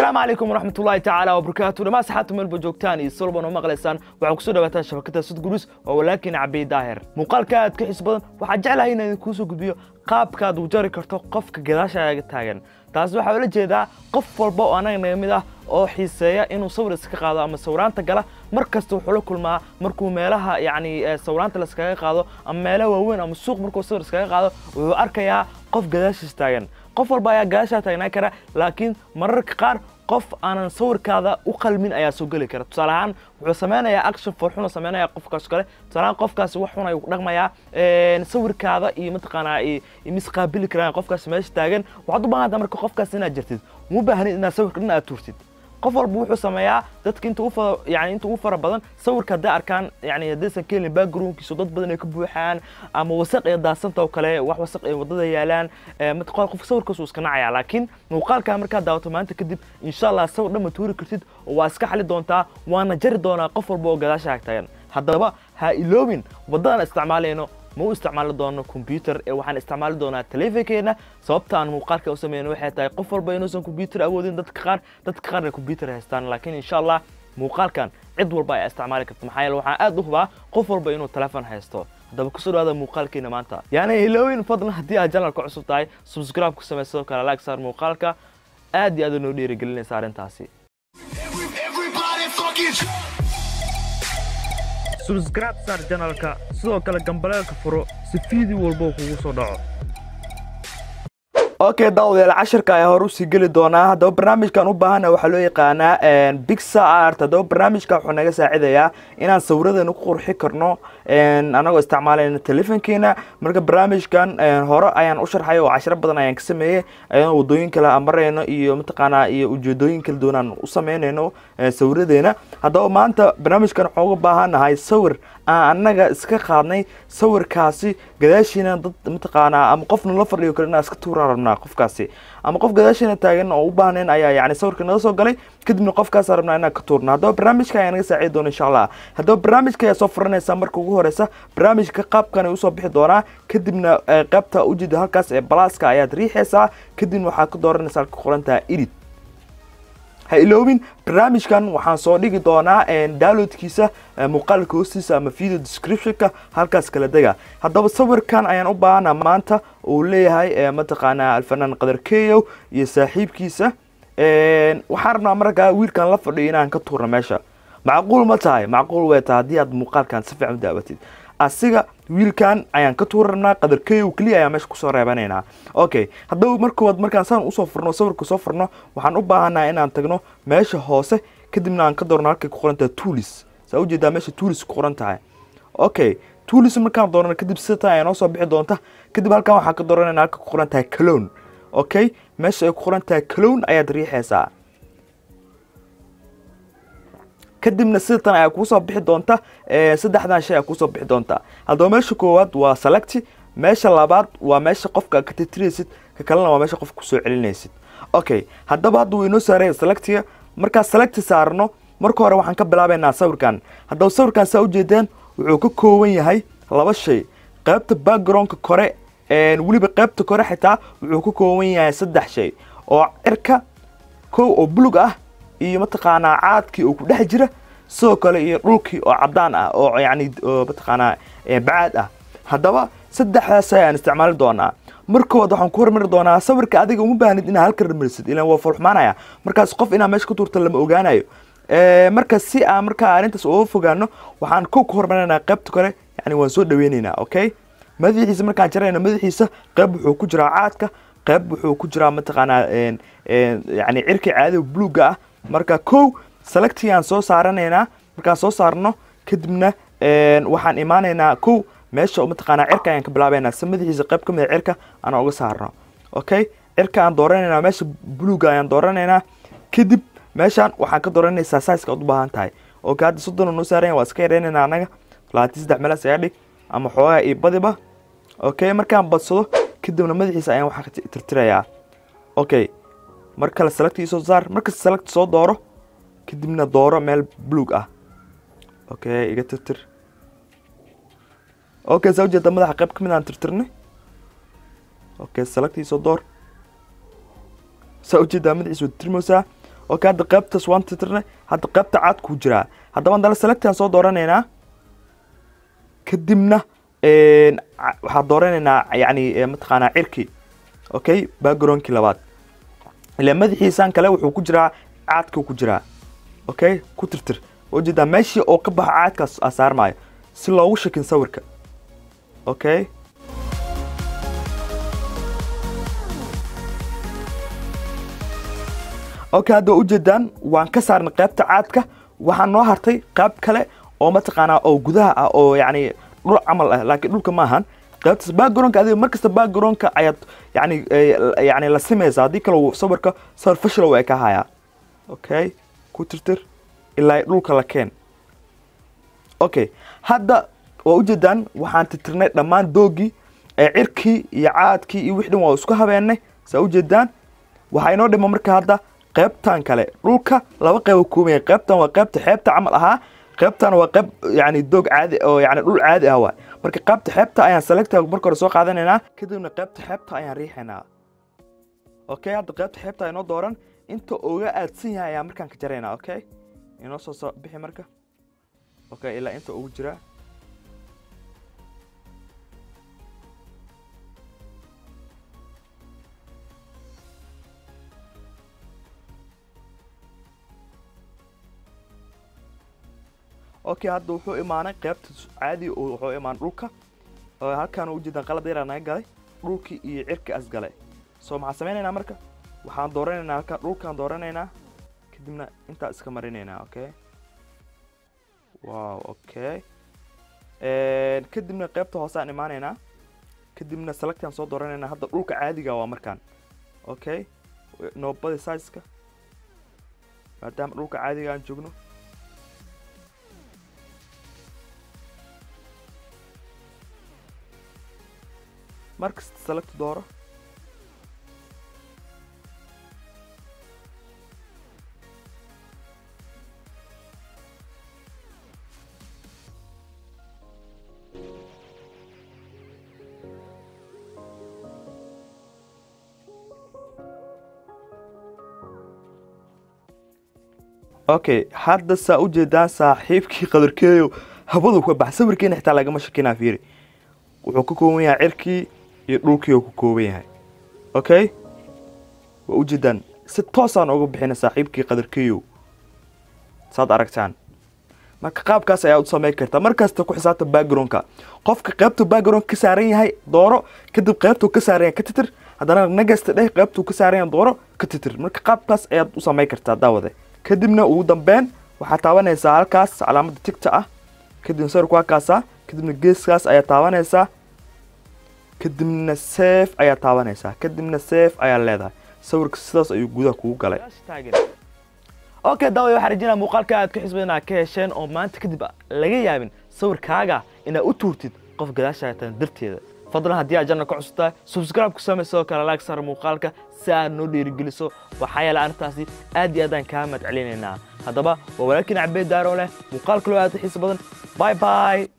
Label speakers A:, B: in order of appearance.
A: asalaamu calaykum waraxmat ullaahi tacaala wabarakaatu dhammaan saxaabta meelba joogtaan iyo solban oo maqlaysaan waxaa kusoo dhawaataan shabakada sudgurus oo walaakin cabay daahir muuqaalka aad ka xis badan waxaa jeclahay inaan idin kuusoo gudbiyo qaabkaad u jari karto qofka gadaashaaga taagan taas waxaa ula jeedaa qof walba oo anaga naga mid ah oo xiiseeya inuu sawir iska qaado ama sawiraanta gala mar kasta wuxuu la kulmaa markuu meelaha yacni sawiraanta laskaga qaado ama meelaha waaweyn ama suuq markuu sawir iskaga qaado wuxuu arkayaa qof gadaashiis taagan qof walba ayaa gadaashaa taagnaan kara laakiin mararka qaar qof aanan sawirkaada u qalmin ayaa soo geli kara tusaale ahaan wuxuu sameynayaa action forxuna sameynaya qofkaas kale tusaale ahaan qofkaasi wax xun ayuu ku dhaqmayaa sawirkaada iyo mataqaanaa misqaabili karaan qofkaas meesha taagan waxaad u baahantaa marka qofkaas inaad jirtid uma baahnid inaad sawirka dhan aad tuurtid qof walba wuxuu sameeyaa dadka inta ufa yani inta ugu fara badan sawirka hadday arkaan yani haddaysan ka helin backgroundkiisu dad badan ay ka buuxaan ama wasaq iyo daasanta oo kale wax wasaq ay wadada yaalaan mataqaan qofka sawirkaas uu iska nacaya laakiin muuqaalkaa markaad daawato maanta kadib insha allah sawir dhan ma tuuri kartid oo waa iska xali doontaa waana jari doonaa qof walba oo gadaasha taagan haddaba ha iloobin waddadan isticmaalayno ma u isticmaali doono combyuter ee waxaan isticmaali doonaa telefonkeena sababta aan muuqaalka u sameyno waxay tahay qof walba inuusan combyuter awoodin dadka qaar dadka qaarna combyuter haystaan laakiin insha allah muuqaalkan cid walba ayaa isticmaali karta maxaa yeele waxaan aad u hubaa qof walba inuu telefon haysto haddaba kusoo dhawaada muuqaalkeena maanta yaani ilowin fadlan haddii aad janalka cusub tahay subscribe ku samey sidoo kale like saar muuqaalka aad iyo aad noo dhiirigelinaysa arrintaasi
B: Everybody fucking
A: subscribe saar janalka sidoo kale gambaleelka furo si fiideo walbo kugu soo dhaco okay daawadayaal cashirka ayaa hore usii geli doonaa haddaba barnaamijkan u baahana waxaa loo yaqaanaa bigsa art haddaba barnaamijka wuxuu naga saacidayaa inaan sawiradeena ku qurxi karno anagoo isticmaalayna telefonkeena marka barnaamijkan hore ayaan u sharxay oo cashiro badan ayaan ka sameeyey ayadoo wadooyin kale aan marayno iyo mataqaanaa iyo ujeedooyin kala duwan aan u sameynayno sawiradeena haddaba maanta barnaamijkan waxaan uga baahanahay sawir aan annaga iska qaadnay sawirkaasi gadaashiina dad mataqaanaa ama qofna la fadhiyo kale inaan iska tuuraan rabnaa qofkaasi ama qof gadaashiina taagan oo u baahnayn ayaa yani sawirka naga soo galay kadibna qofkaas rabnaa inaan ka tuurno haddaba barnaamijka ayaa naga saacidi doona insha allah haddaba barnaamijka ayaa soo furanaysaa marka ugu horeysa barnaamijka qaabkan usoo bixi doonaa kadibna qaybta ujeeda halkaas ee balaaska ayaad riixaysaa kadibna waxaad ka dooranaysaa halka qorantaha edit ha iloobin barnaamijkan waxaan soo dhigi doonaa downloadkiisa muuqaalka hoostiisa ama video descriptionka halkaas kala dega haddaba sawirkan ayaan u baahana maanta uu leeyahay mataqaanaa alfanaan qadar keyow iyo saaxiibkiisa waxaan rabnaa markaa wiilkan la fadhiyo inaan ka tuurno meesha macquul ma tahay macquul way tahay haddii aad muuqaalkan si fiican u daabatid asiga wiilkan ayaan ka tuuri rabnaa qadar keyow keliya ayaan meesha kusoo reebanaynaa okay haddaba markood markaan saan usoo furno sawirka soo furno waxaan u baahanaa inaan tagno meesha hoose kadibna aan ka doorno halkay ku qoran tahay tuulis saa ujeedaa meesha tuulis ku qoran tahay okay tuulis markaan doorano kadib sitan ayaa noo soo bixi doonta kadib halkan waxaan ka dooranayna halka ku qoran tahay calown okay meesha ay ku qoran tahay calown ayaad riixaysaa kadibna sidatan ayaa kuusoo bixi doonta saddexdan shay ayaa kuusoo bixi doonta haddaba meesha koowaad waa selecti meesha labaad waa meesha qofka ka titiraysid ka kalena waa meesha qofka kusoo celinaysid okay haddaba hadda waynoo saaraya selectiga markaa selecti saarno marka hore waxaan ka bilaabaynaa sawirkan haddaba sawirkan saa ujeedaan wuxuu ka kooban yahay laba shay qaybta backgroundka kore weliba qaybta kore xitaa wuxuu ka kooban yahay saddex shay oo cirka kow oo bulug ah iyo mataqaanaa caadkii oo ku dhex jira sidoo kale iyo dhulkii oo cadaan ah oo yani mataqaanaa bacaad ah haddaba saddexdaas ayaan isticmaali doonaa markood waxaan ku hormari doonaa sawirka adiga uma baahnid inaa halka ramarisid ilan waa fulxumaanaya markaas qof inaa meesha ku tuurta lama ogaanayo marka si aan markaa arrintaas uga fogaano waxaan kow ka hormarinaa qaybta kale yani waan soo dhaweynaynaa okay madaxiisa markaan jarayna madaxiisa qayb wuxuu ku jiraa caadka qayb wuxuu ku jiraa mataqaanaa yani cirka caadiga buluugga ah marka kow selectigaan soo saaranaynaa markaan soo saarno kadibna waxaan imaanaynaa kow meesha mataqaanaa cirka ayaan ka bilaabaynaa si madaxiisa qayb ka mida cirka aan uga saarno okay cirka aan dooranaynaa meesha buluugga ayaan dooranaynaa kadib meeshaan waxaan ka dooranaysaa saiska aad u baahan tahay okay hadda soddon noo saaranya waa iska yareynaynaa anaga labaatan saddex meelaas ayaa dhig ama xoogaa iyo badiba okay markaan badsado kadibna madaxiisa ayaan waxaa tirtirayaa okay mar kale select soo saar markasta select soo dooro kadibna dooro meel buluug ah okay iga tirtir okay saa ujeeda madaxa qayb ka mid aan tirtirnay okay select soo door saa ujeedaa madaxiisa waa tirtirmaysaa okay hadda qaybtaas waan titirnay hadda qaybta cad ku jiraa haddaba haddana selectaan soo dooranaynaa kadibna een, ca- waxaan dooranaynaa yani eh, mataqaanaa cirki okay backgroundkii labaad ilaa madaxiisaan kale wuxuu ku jiraa caadka ku jiraa okay ku tirtir ujeedaa meeshii oo ka baxa caadkaas aa saarmaayo si loogu shakin sawirka okay okay hadda waa ujeedaan waan ka saarnay qaybta caadka waxaa noo hartay qayb kale oo mataqaanaa oo gudaha ah oo yani dhul camal ah laakiin dhulka ma ahan qaybtaas backgroundka adiga markasta backgroundka ayaad yani eh, yani la simaysaa haddii kale uu sawirka sawir fashil way ka hayaa okay ku tirtir ilaa dhulka la keen okay hadda waa ujeedaan waxaan titirnay dhammaan doogii ee cirkii iyo caadkii iyo wixii dhan waa isku habeenay saa ujeedaan waxaa inoo dhima marka hadda qaybtan kale dhulka laba qayb uu kooban yahay qaybtan waa qaybta xeebta camal ahaa qaybtan waa qayb yani doog caadi oo yani dhul caadi ah waay marka qaybta xeebta ayaan selecta marka hore soo qaadanaynaa kadibna qaybta xeebta ayaan riixaynaa okay hadda qaybta xeebta inoo dooran inta uga aadsan yahay ayaan markaan ka jaraynaa okay inoo soo soo bixi marka okay ilaa inta ugu jiraa okay hadda wuxuu imaanay qaybta caadi oo wuxuu imaan dhulka oo halkaan ujeedaan qalad yaraa naga galay dhulkii iyo cirki as galay so maxaan sameynaynaa marka waxaan dooranaynaa halkaan dhulkaan dooranaynaa kadibna intaa iska marinaynaa okay wow okay Een, kadibna qaybta hoosaan imaanaynaa kadibna selectaan soo dooranaynaa hadda dhulka caadiga waa markaan okay noobadi sizeka maadaama dhulka caadiga aan joogno markasta select dooro okay hadda saa u jeedaan saaxiibkii qadarkeeyo hawadu ka bax sawirkeena xitaa lagama shakinaa fiiri wuxuu ka kooban yahay cirkii iyo dhulkii uu ka kooban yahay okay waa ujeedaan si toosaan uga bixina saaxiibkii qadarkeeyo saad aragtaan marka qaabkaas ayaa u samayn kartaa markasta ku xisaabta backgroundka qofka qaybta background ka saaran yahay dooro kadib qaybtuu ka saaran yahay ka titir haddana nagasta dheh qaybtuu ka saaran yahay dooro ka titir marka qaabkaas ayaad u samayn kartaa daawade kadibna ugu dambeyn waxaad taabanaysaa halkaas calaamada tigta ah kadibna sawirku halkaasa kadibna geeskaas ayaa taabanaysaa kadibna safe ayaa taabanaysaa kadibna safe ayaa leedahay sawirka sidaas ayuu gudaha kugu galay okay daaway waxaan rajinaa muuqaalka aad ka xisbay inaad ka hesheen oo maanta kadib laga yaabin sawirkaaga inaad u tuurtid qof gadaashaaga darteeda fadlan haddii aad janna ka cusubtahay subscribe ku samey sidoo kale like saar muuqaalka si aad noo dhiirigeliso waxaa yeelay arrintaasi aad iyo aadaan kaa mahad celinaynaa haddaba waa walaalkiin cabeed daaro leh muuqaal kaloo aad u xiiso badan bye bye